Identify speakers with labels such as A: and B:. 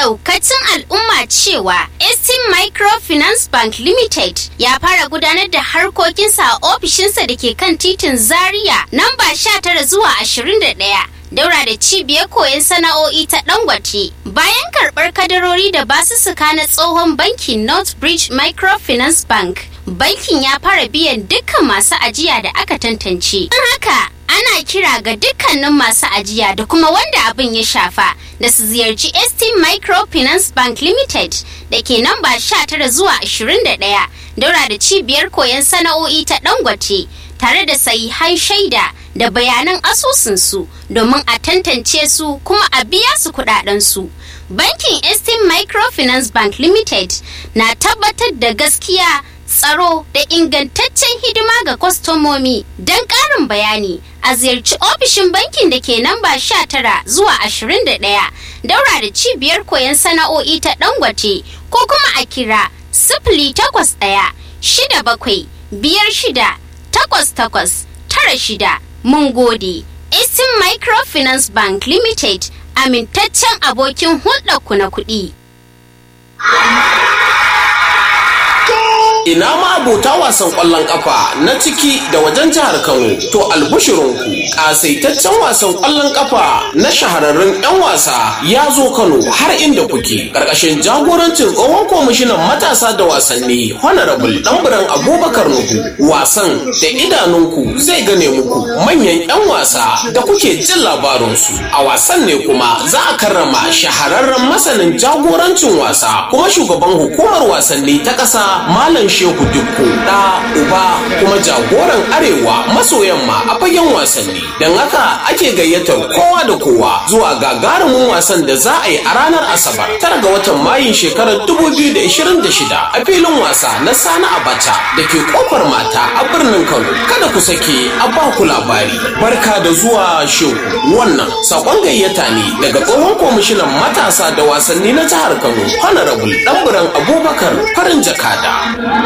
A: ɗaukacin al'umma cewa Estim Microfinance Bank Limited ya fara gudanar da harkokinsa a ofishinsa da ke kan titin Zaria namba 19 zuwa 21. daura da cibiyar koyon sana'o'i ta Dangote. Bayan karɓar kadarori da basussuka na tsohon bankin Northbridge Microfinance Bank, bankin ya fara biyan dukkan masu ajiya da aka tantance. Don haka, ana kira ga dukkanin masu ajiya da kuma wanda abin ya shafa da su ziyarci ST Microfinance Bank Limited da ke namba 19 zuwa 21 daura da cibiyar koyon sana'o'i ta Dangote. tare da sahihan shaida da bayanan asusunsu domin a tantance su kuma a biya su kudadensu. Bankin Estin Microfinance Bank Limited na tabbatar da gaskiya tsaro da ingantaccen hidima ga kwastomomi don ƙarin bayani a ziyarci ofishin bankin da ke namba 19 zuwa 21 daura da cibiyar koyon sana'o'i ta dangote ko kuma a kira sifili takwas ɗaya shida bakwai biyar shida takwas takwas tara shida mun gode. Eastern Microfinance Bank Limited amintaccen abokin hulɗarku na kuɗi.
B: ina ma abota wasan ƙwallon ƙafa na ciki da wajen jihar Kano to albushirinku ƙasaitaccen wasan ƙwallon ƙafa na shahararrun 'yan wasa ya zo Kano har inda kuke ƙarƙashin jagorancin tsohon kwamishinan matasa da wasanni honorable ɗanburan abubakar nuhu wasan da idanunku zai gane muku manyan 'yan wasa da kuke jin labarinsu a wasan ne kuma za a karrama shahararren masanin jagorancin wasa kuma shugaban hukumar wasanni ta ƙasa malam shehu dukku da uba kuma jagoran arewa maso yamma a fagen wasanni don haka ake gayyatar kowa da kowa zuwa gagarumin wasan da za a yi a ranar asabar tara ga watan mayun shekarar 2026 a filin wasa na sani abacha da ke kofar mata a birnin kano kada ku sake a ba ku labari barka da zuwa shehu wannan sakon gayyata ne daga tsohon kwamishinan matasa da wasanni na jihar kano honorable ɗanburan abubakar farin jakada